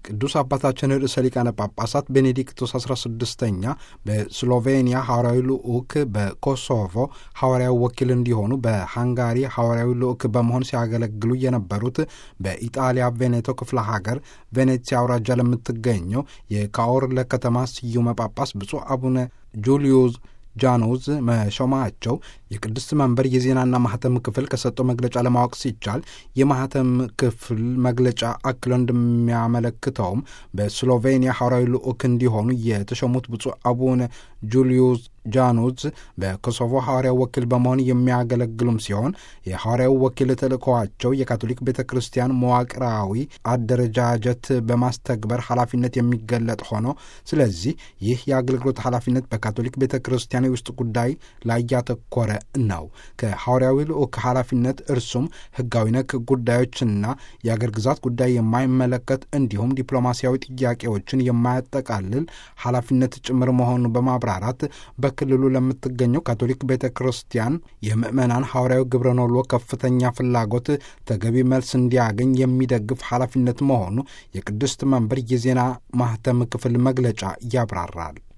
ቅዱስ አባታችን ርዕሰ ሊቃነ ጳጳሳት ቤኔዲክቶስ 16ኛ በስሎቬኒያ ሐዋርያዊ ልዑክ በኮሶቮ ሐዋርያዊ ወኪል እንዲሆኑ በሃንጋሪ ሐዋርያዊ ልዑክ በመሆን ሲያገለግሉ የነበሩት በኢጣሊያ ቬኔቶ ክፍለ ሀገር ቬኔትሲያ አውራጃ ለምትገኘው የካኦርለ ከተማ ስዩመ ጳጳስ ብፁዕ አቡነ ጁልዩስ ጃኖዝ መሾማቸው የቅድስት መንበር የዜናና ማህተም ክፍል ከሰጠው መግለጫ ለማወቅ ሲቻል የማህተም ክፍል መግለጫ አክሎ እንደሚያመለክተውም በስሎቬኒያ ሐዋርያዊ ልዑክ እንዲሆኑ የተሾሙት ብፁዕ አቡነ ጁልዩስ ጃኑዝ በኮሶቮ ሐዋርያው ወኪል በመሆን የሚያገለግሉም ሲሆን የሐዋርያው ወኪል ተልእኮዋቸው የካቶሊክ ቤተ ክርስቲያን መዋቅራዊ አደረጃጀት በማስተግበር ኃላፊነት የሚገለጥ ሆኖ ስለዚህ ይህ የአገልግሎት ኃላፊነት በካቶሊክ ቤተ ክርስቲያን የውስጥ ጉዳይ ላይ ያተኮረ ነው። ከሐዋርያዊ ልዑክ ኃላፊነት እርሱም ሕጋዊ ነክ ጉዳዮችና የአገር ግዛት ጉዳይ የማይመለከት እንዲሁም ዲፕሎማሲያዊ ጥያቄዎችን የማያጠቃልል ኃላፊነት ጭምር መሆኑን በማብራራት በክልሉ ለምትገኘው ካቶሊክ ቤተ ክርስቲያን የምዕመናን ሐዋርያዊ ግብረ ኖሎ ከፍተኛ ፍላጎት ተገቢ መልስ እንዲያገኝ የሚደግፍ ኃላፊነት መሆኑ የቅድስት መንበር የዜና ማህተም ክፍል መግለጫ ያብራራል።